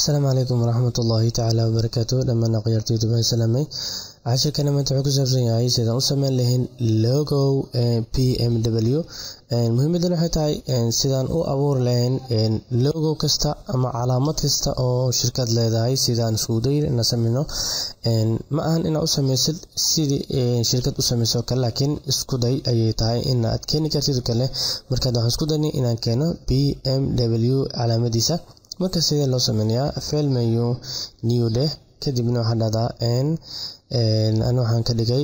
asalaamu calaykum waraxmat ullaahi tacaala wabarakaatu dhammaan akhyaartaydu baan salaamay cashirkana maanta wuxuu ku saabsan yahay sidaan u sameyn lahayn logo p m w muhiimadan waxay tahay sidaan u abuuri lahayn logo kasta ama calaamad kasta oo shirkad leedahay sidaan iskudayn ina sameyno ma ahan inaad u sameysid sidii shirkad u sameyso kale laakiin isku day ayay tahay inaad keeni kartid kale markaad waxaan isku daynay inaan keeno p m w calaamadiisa marka sidee loo sameynayaa fail menu new deh kadibna waxaa dhahdaa an waxaan ka dhigay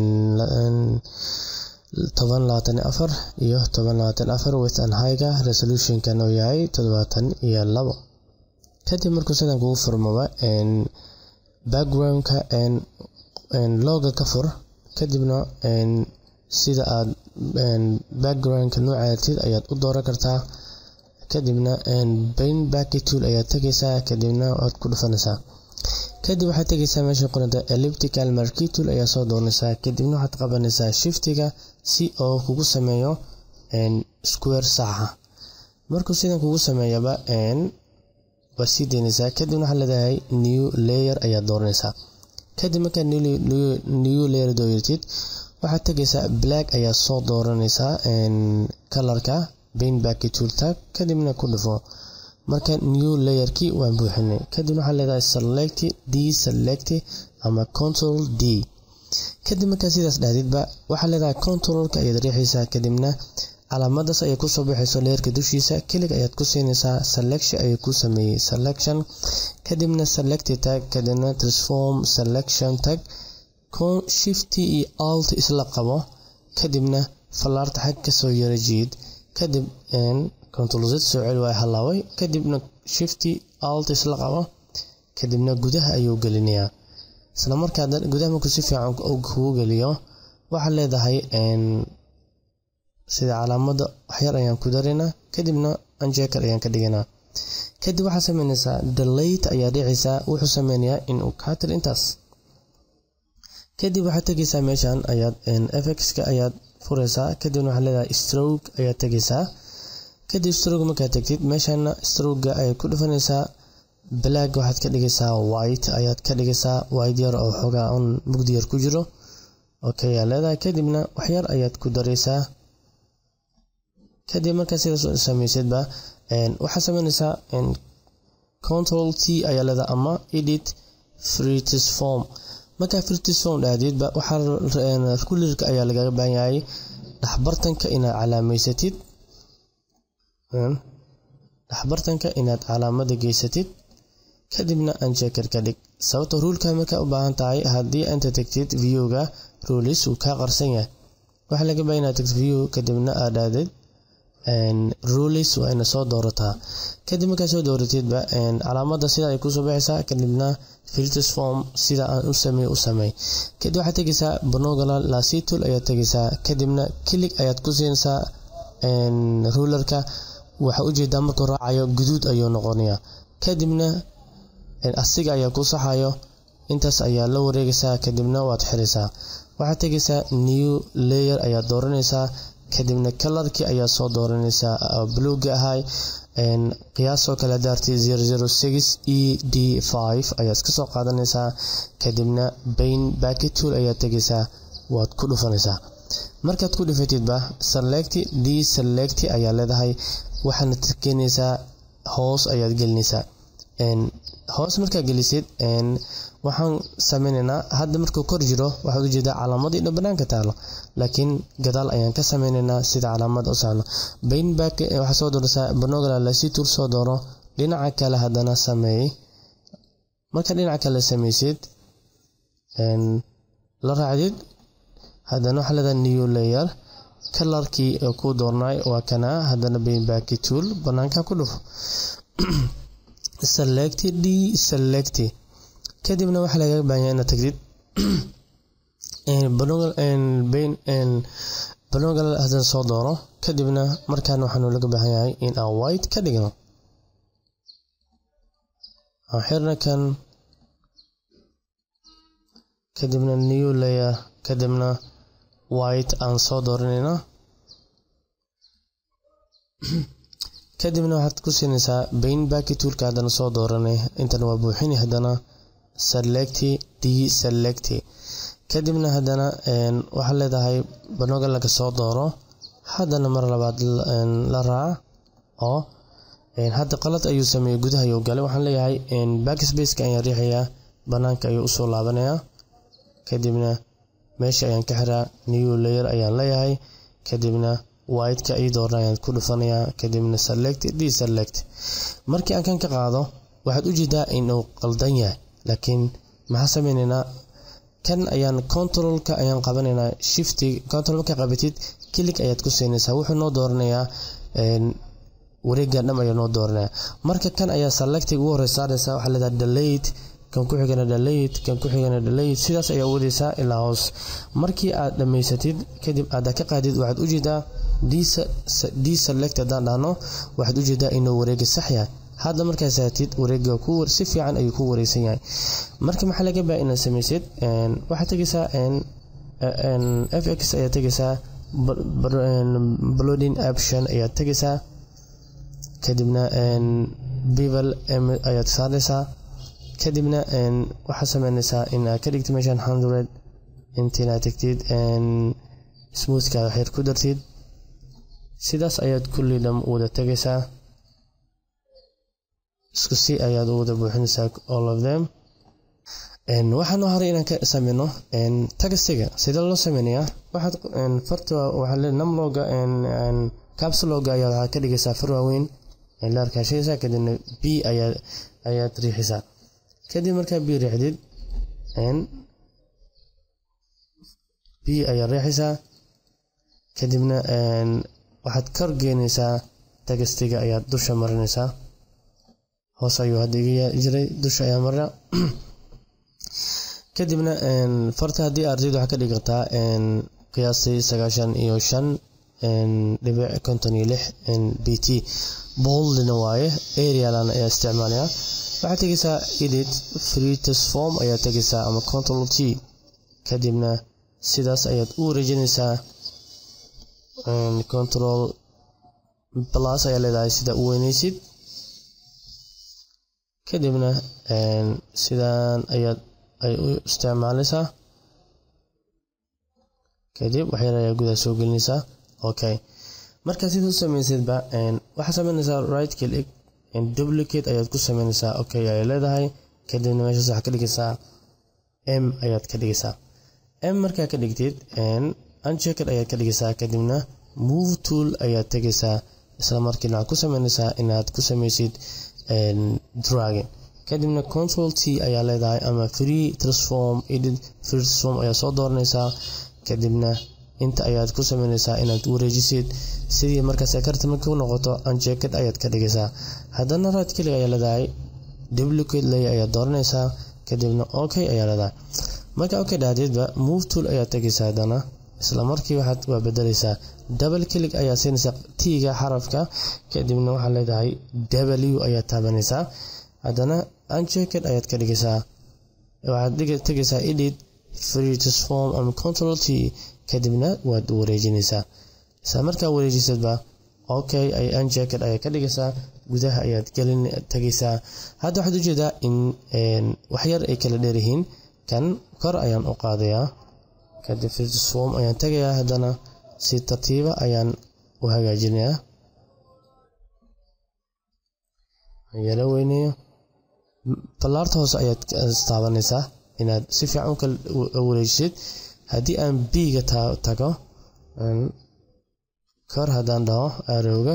toban labaatan iyo afar iyo toban labaatan afar with and higa resolutionkan uu yahay toddobaatan iyo labo kadib markuu sidan kugu furmaba backgroundka loga ka fur kadibna sida aad backgroundka noocaatid ayaad u dooran kartaa kadibna bain backy tool ayaad tegaysaa kadibna waad ku dhufanaysaa kadib waxaad tegaysaa meesha qoranta elliptical marquee tool ayaa soo doonaysaa kadibna waxaad qabanaysaa shiftiga si oo kugu sameeyo square saxa markuu sidan kugu sameeyaba waad sii daynaysaa kadibna waxaad leedahay new layer ayaad dooranaysaa kadib markaad new layer dooyatid waxaad tegaysaa black ayaa soo dooranaysaa kalarka bain backy tool tag kadibna ku dhufo marka new layerkii waan buuxinay kadibna waxaa leedahay select d select ama control d kadib markaa sidaas dhahdidba waxaa leedahay controlka ayaad riixaysaa kadibna calaamadaas ayay kusoo baxayso leerka dushiisa kelig ayaad ku siinaysaa selection ayay ku sameeyey selection kadibna select tag kadibna transform selection tag shift iyo alt isla qabo kadibna fallaarta xag kasoo yara jiid kadib control z soo celi waa halaaway kadibna shifty alt isla qabo kadibna gudaha ayuu gelinayaa isla markaa gudaha markuu si fiican kugu geliyo waxaad leedahay sida calaamada waxyar ayaan ku daraynaa kadibna anjeker ayaan ka dhiganaa kadib waxaad sameynaysaa delate ayaa dhicaysaa wuxuu sameynayaa inuu kaatir intaas kadib waxaad tegaysaa meeshan ayaad fxka ayaad furaysaa kadibna waxaad leedahay stroke ayaad tegaysaa kadib stroke markaad tegtid meeshana strokega ayaad ku dhufanaysaa black waxaad ka dhigaysaa white ayaad ka dhigaysaa white yar oo xoogaa un mugdi yar ku jiro okay ayaa leedahay kadibna waxyar ayaad ku daraysaa kadib markaa sidaas samaysadba waxaad sameynaysaa control t ayaa leedahay ama edit fritis form markaa fritis form dhahdeedba waxaa kulirka ayaa lagaga baahan yahay dhexbartanka inaad calaameysatid dhexbartanka inaad calaamada geysatid kadibna anjeker ka dhig sababta ruulka markaa u baahan tahay haddii anta tagtid viewga ruulis wuu kaa qarsan yahay waxaa laga baa inaad tagtid view kadibna aad dhahdid ruulis waa ina soo doorataa kadib markaa soo dooratidba calaamada sida ay kusoo baxaysaa kadibna filters form sida aan u samey u samey kadib waxaad tegaysaa bonogola lasitul ayaad tegaysaa kadibna kilig ayaad ku siinaysaa ruularka waxaa ujeedaa markuu raacayo guduud ayuu noqonayaa kadibna asiga ayaa ku saxayo intaas ayaa la wareegaysaa kadibna waad xiraysaa waxaad tegaysaa new layer ayaad dooranaysaa kadibna kalarkii ayaa soo dooranaysaa bluga ahay qiyaasoo kale daartay e d ayaad iska soo qaadanaysaa kadibna bain backy tool ayaad tegaysaa waad ku dhufanaysaa markaad ku dhufatidba select d select ayaa leedahay waxaana keenaysaa hoos ayaad gelinaysaa hoos markaa gelisid waxaan sameynaynaa hadda markuu kor jiro waxaad ujeedaa calaamadii dhan banaanka taalo laakiin gadaal ayaan ka sameynaynaa sida calaamada u saarno bainback waxaa soo dooraysaa banogala lasitur soo dooro dhinaca kale haddana sameey marka dhinaca kale sameysid la raacdid haddana waxaa leedahay new layer kalarkii ku doornay waa kana haddana bainbacky tool banaanka ku dhufo select d select kadibna waxaa lagaga baahanya inaad tagtid banogal hadan soo dooro kadibna markaan waxaanu laga baahan yahay in aan white ka dhigno aan xirna kan kadibna new layer kadibna white aan soo dooranayna kadibna waxaad ku siinaysaa bain baki toolka haddana soo dooranay intan waa buuxini haddana selecti deselecti kadibna haddana waxaad leedahay banoga laga soo dooro haddana mar labaad la raac oo hadda qalad ayuu sameeyey gudaha ayuu galay waxaan leeyahay backspaceka ayaan riixayaa banaanka ayuu usoo laabanayaa kadibna meesha ayaan ka xiraa new layer ayaan leeyahay kadibna whiteka ii doorna ayaan ku dhufanayaa kadibna select deselect markii aan kan ka qaado waxaad u jeedaa inuu qaldan yahay laakiin maxaa sameynaynaa kan ayaan controlka ayaan qabanaynaa shifti control markaa qabatid kilig ayaad ku siinaysaa wuxuu noo dooranayaa wareegan dham ayaa noo dooranaya marka kan ayaa selectiga ugu horey saaraysa waxaa leedahay delate kan ku xigana delate kan ku xigana delate sidaas ayaa wadaysaa ilaa hoos markii aad dhammaysatid kadib aad ka qaadid waxaad ujeedaa deselect haddaan dhahno waxaad ujeedaa inuu wareega sax yahay hadda markaa saatid wareega si fiican ayuu ku wareegsan yahay marka maxaa laga baa inaad samaysid waxaad tegaysaa fx ayaad tegaysaa blooding option ayaad tegaysaa kadibna bival ayaad saaraysaa kadibna waxaad sameynaysaa in aad ka dhigtid meeshan hundred intiinaad tegtid smoothka waxyar ku dartid sidaas ayaad kulli dham wada tegaysaa isku si ayaad u wada buuxinaysaa all of them waxaan horay inaan ka sameyno tagastiga sidee loo sameynayaa waxaad farta waxaa le namloga capsuloga ayaa waxaad ka dhigaysaa far waaweyn la arkaashaysaa kadibna b ayaa ayaad riixaysaa kadib markaa b riixdid b ayaad riixaysaa kadibna waxaad kor geynaysaa tagastiga ayaad dusha marinaysaa hoos ayuu hadda iga jiray dusha ayaa marina kadibna farta haddii ardaydu waxaa ka dhigi kartaa qiyaastii sagaashan iyo shan dhibic konton iyo lix b t boldina waaye arialan ayaa isticmaalaya waxaad tegaysaa edit free transform ayaad tegaysaa ama control t kadibna sidaas ayaad u wareejinaysaa control plus ayaa leedahay sida u weynaysid kadibna sidaan ayaad ay u isticmaalaysaa kadib waxyar ayaa gudaha soo gelinaysaa okay markaa sida u samaysidba waxaad sameynaysaa right click duplicate ayaad ku sameynaysaa okay ayay leedahay kadibna meeshaas waxaad ka dhigaysaa m ayaad ka dhigaysaa m markaa ka dhigtid unchecked ayaad ka dhigaysaa kadibna move tool ayaad tegaysaa isla markiina waxaad ku sameynaysaa inaad ku samaysid dragon kadibna control t ayaa leedahay ama free transform edit free transform ayaa soo dooranaysaa kadibna inta ayaad ku sameynaysaa inaad wareejisid sidii markaas karta markii u noqoto unchecked ayaad ka dhigaysaa haddana right click ayaa leedahay duplicate lay ayaad dooranaysaa kadibna okay ayaa leedahay marka okay dhahdeedba move tool ayaad tegaysaa haddana isla markii waxaad waa bedelaysaa double click ayaa siinaysaa t-ga xarafka kadibna waxaad leedahay w ayaad taabanaysaa haddana unchecked ayaad ka dhigaysaa waxaad tegaysaa edit free transform ama control t kadibna waad wareejinaysaa isla markaa wareejisadba okay ay unchecked ayaad ka dhigaysaa gudaha ayaad gelin tegaysaa hadda waxaad ujeedaa in waxyar ay kala dheeryihiin kan kor ayaan u qaadayaa kadib free transform ayaan tegayaa haddana si tartiiba ayaan u hagaajinayaa yala weyneeyo ballaarta hoose ayaad taabanaysaa inaad si fiican u wareejisid haddii aan b-ga tago kor haddaan dhaho arowga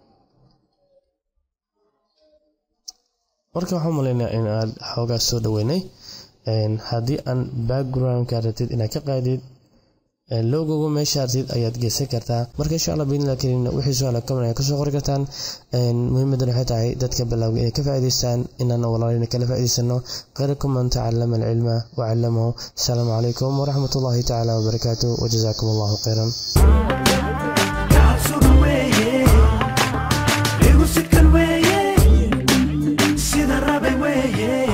marka waxaan malaynaa in aad xoogaa soo dhaweynay haddii aan backgroundka rabtid inaad ka qaadid logoga meesha artid ayaad geysan kartaa marka insha alla biidnillah karim wixii su-aala kaman ayaa kasoo qori kartaan muhiimadan waxay tahay dadka balawga inay ka faa'idaystaan inaana walaalina kala faa'idaysano khayrakum man tacallama alcilma wacallamahu asalaamu calaykum waraxmat ullahi tacaala wabarakaatu wajazaakum allahu khayran sida rabe weeye